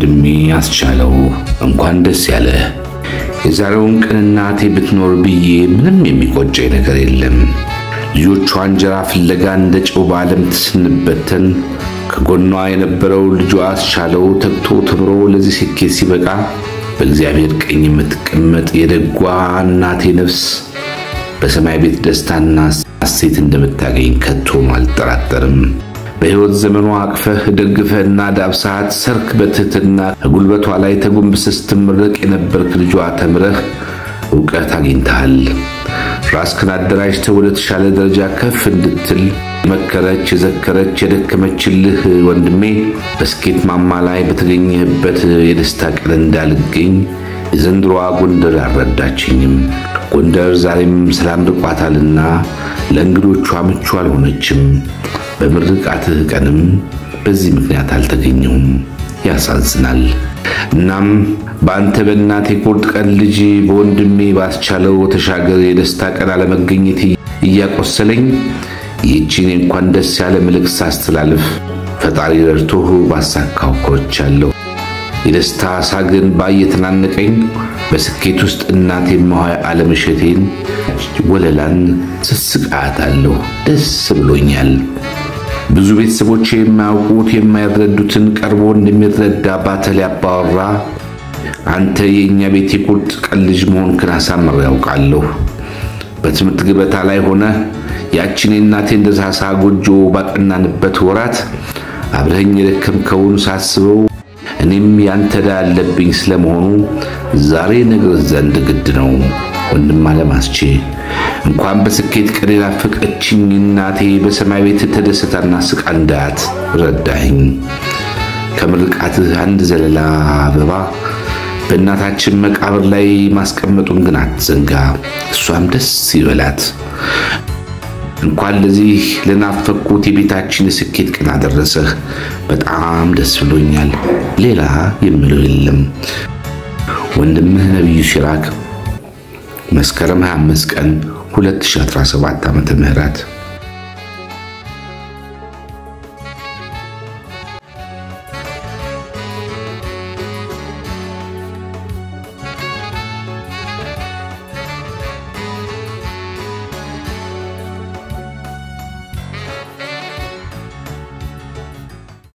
ወንድሜ አስቻለው እንኳን ደስ ያለ። የዛሬውን ቀን እናቴ ብትኖር ብዬ ምንም የሚቆጨኝ ነገር የለም። ልጆቿ እንጀራ ፍለጋ እንደ ጨው በዓለም ስንበተን ከጎኗ የነበረው ልጇ አስቻለው ተግቶ ተምሮ ለዚህ ስኬት ሲበቃ በእግዚአብሔር ቀኝ የምትቀመጥ የደጓ እናቴ ነፍስ በሰማይ ቤት ደስታና ሐሴት እንደምታገኝ ከቶም አልጠራጠርም። በሕይወት ዘመኗ አቅፈህ ደግፈህና ዳብሰሃት ሰርክ በትሕትና ከጉልበቷ ላይ ተጎንብሰህ ስትመረቅ የነበርክ ልጇ ተምረህ ዕውቀት አግኝተሃል። ራስክን አደራጅተህ ወደ ተሻለ ደረጃ ከፍ እንድትል የመከረች የዘከረች የደከመችልህ ወንድሜ በስኬት ማማ ላይ በተገኘህበት የደስታ ቀን እንዳልገኝ የዘንድሮዋ ጎንደር አልረዳችኝም። ጎንደር ዛሬም ሰላም ርቋታልና ለእንግዶቿ ምቹ አልሆነችም። በምርቃትህ ቀንም በዚህ ምክንያት አልተገኘሁም። ያሳዝናል። እናም በአንተ በእናቴ ቁርጥ ቀን ልጅ በወንድሜ ባስቻለው ተሻገር የደስታ ቀን አለመገኘት እያቆሰለኝ ይህችን እንኳን ደስ ያለ መልእክት ሳስተላልፍ ፈጣሪ ረድቶህ ባሳካው ኮርቻለሁ። የደስታ ሳግን ባየተናነቀኝ በስኬት ውስጥ እናቴ መሆይ አለመሸቴን ወለላን ስስቃታለሁ። ደስ ብሎኛል። ብዙ ቤተሰቦች የማያውቁት የማይረዱትን ቀርቦ እንደሚረዳ ባተል ያባወራ አንተ የእኛ ቤት የቁርጥ ቀን ልጅ መሆንክን አሳምሬ ያውቃለሁ። በትምህርት ገበታ ላይ ሆነ ያችን የእናቴ እንደ ሳሳ ጎጆ ባቀናንበት ወራት አብረኸኝ የደከምከውን ሳስበው እኔም ያንተ ዕዳ ያለብኝ ስለመሆኑ ዛሬ ነግርህ ዘንድ ግድ ነው። ወንድም አለማስቼ እንኳን በስኬት ቀን የናፈቀችኝ እናቴ በሰማይ ቤት ተደስታና ስቃ እንዳያት ረዳኸኝ። ከምርቃትህ አንድ ዘለላ አበባ በእናታችን መቃብር ላይ ማስቀመጡን ግን አትዘንጋ። እሷም ደስ ይበላት። እንኳን ለዚህ ለናፈቅኩት የቤታችን የስኬት ቀን አደረሰህ። በጣም ደስ ብሎኛል። ሌላ የምለው የለም። ወንድምህ ነቢዩ ሲራክ መስከረም 25 ቀን 2017 ዓመተ ምህረት